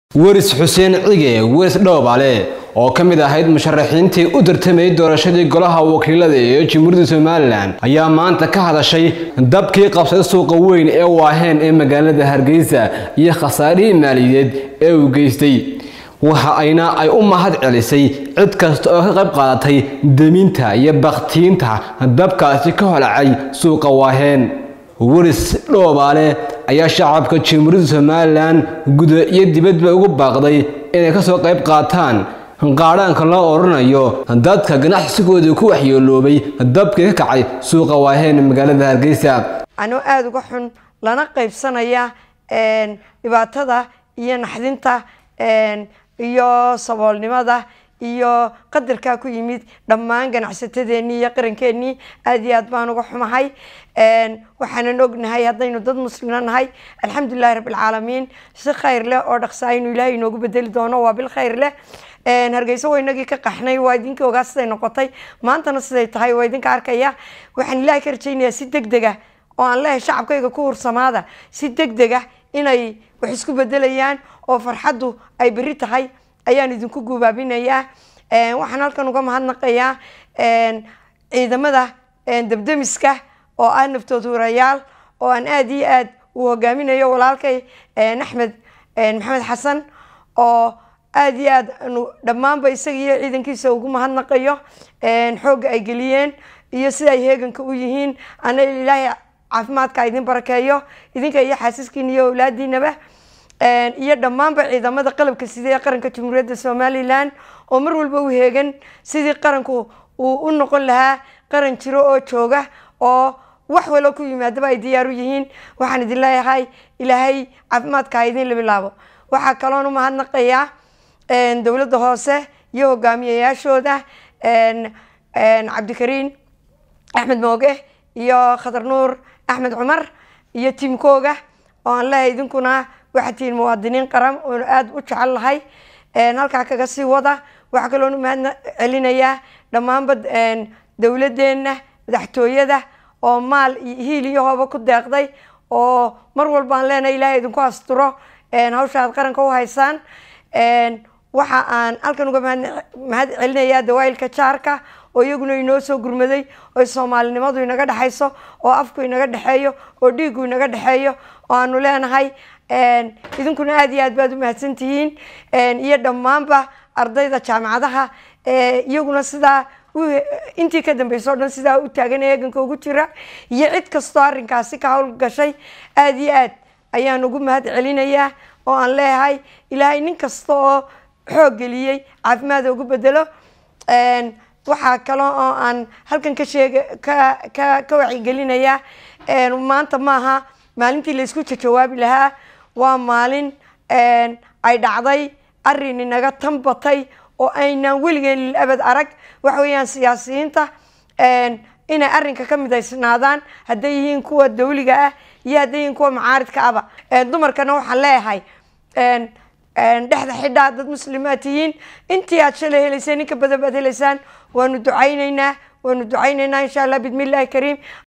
weris xuseen cige weris dhowbale oo ka mid ahayd musharaxiintii u tartamayay doorashadii golaha wakiilada ee jamhuuriyadda somalilan ayaa maanta ka hadashay dabkii qabsaday suuqa weyn ee waaheen ee magaalada hargeysa iyo khasaarihii maaliyadeed ee uu geystay waxa ayna ay u mahad celisay cid kasta oo ka qayb qaadatay deminta iyo bakhtiinta dabkaasi ka holacay suuqa waaheen weris dhoobaale ayaa shacabka jamhuuriyadda somalilan guda iyo dibadba ugu baaqday inay kasoo qayb qaataan qaadhaanka loo odhanayo dadka ganacsigooda ku waxyeeloobay dabkii ka kacay suuqa waaheen magaalada hargeysa anoo aada uga xun lana qaybsanaya dhibaatada iyo naxdinta iyo saboolnimada iyo qadarkaa ku yimid dhammaan ganacsatadeenii iyo qarankeenii aada iyo aad baan uga xumahay waxaanan ognahay haddaynu dad muslima nahay alxamdulilahi rabbilcaalamiin si khayr leh oo dhaqsaa inuu ilaahay inoogu bedeli doono waa bil khayr leh hargeyso waa inagii ka qaxnay waa idinkii ogaa siday noqotay maantana siday tahay waa idinka arkaya waxaan ilaahay ka rajaynayaa si deg deg ah oo aan leehay shacabkayga ku hursamaada si deg deg ah inay wax isku bedelayaan oo farxaddu ay beri tahay ayaan idinku gubaabinayaa waxaan halkan uga mahadnaqayaa ciidamada debdemiska oo ah naftood hurayaal oo aan aada iyo aad uu hogaaminayo walaalkay axmed maxamed xasan oo aada iyo aad anu dhammaanba isaga iyo ciidankiisa ugu mahadnaqayo xoogga ay geliyeen iyo sida ay heeganka u yihiin ana ilaahay caafimaadka idin barakeeyo idinka iyo xaasiskiina iyo awlaadiinaba iyo dhammaanba ciidamada qalabka sida ee qaranka jamhuuriyadda somalilan oo mar walba u heegan sidii qaranku uu u noqon lahaa qaran jiro oo jooga oo wax walo ku yimaadaba ay diyaar u yihiin waxaan idin leeyahay ilaahay caafimaadka ha idin labilaabo waxaa kaloon u mahadnaqayaa dowladda hoose iyo hogaamiyayaashooda cabdikariin axmed mooge iyo khadar nuur axmed cumar iyo tiimkooga oo aan leeyahay idinkuna waxaad tihiin muwaadiniin qaran oonu aada u jecel lahay halkaa kaga sii wada waxaa kaloon u mahad celinayaa dhammaanba dowladeenna madaxtooyada oo maal iyo hiil iyo hooba ku deeqday oo mar walba aan leenahay ilaahay idinku asturo hawsha aad qaranka u haysaan waxa aan halkan uga mahad celinayaa dawaayilka jaarka oo iyaguna inoo soo gurmaday oo soomaalinimadu inaga dhexayso oo afku inaga dhexeeyo oo dhiigu inaga dhexeeyo oo aanu leenahay idinkuna aada iyo aad baad u mahadsan tihiin iyo dhammaanba ardayda jaamacadaha iyaguna sidaa intii ka dambeysa o dhan sidaa u taagan eeganka ugu jira iyo cid kastoo arrinkaasi ka hawl gashay aada iyo aad ayaan ugu mahad celinayaa oo aan leeyahay ilaahay nin kasta oo xoog geliyey caafimaada ugu bedelo waxaa kale oo aan halkan ka sheega ka ka ka wacyigelinayaa maanta maaha maalintii laysku jajawaabi lahaa waa maalin ay dhacday arrin inaga tan batay oo aynaan weligeen lil abad arag waxa weeyaan siyaasiyiinta inay arrinka ka midaysnaadaan hadday yihiin kuwa dawliga ah iyo hadday yihiin kuwa macaaridka aba dumarkana waxaan leeyahay dhexda xidhaa dad muslimaad tihiin intii aad shalay helayseen ninka badan baad helaysaan waanu ducayneynaa waanu ducayneynaa insha allah bidmi illahi kariim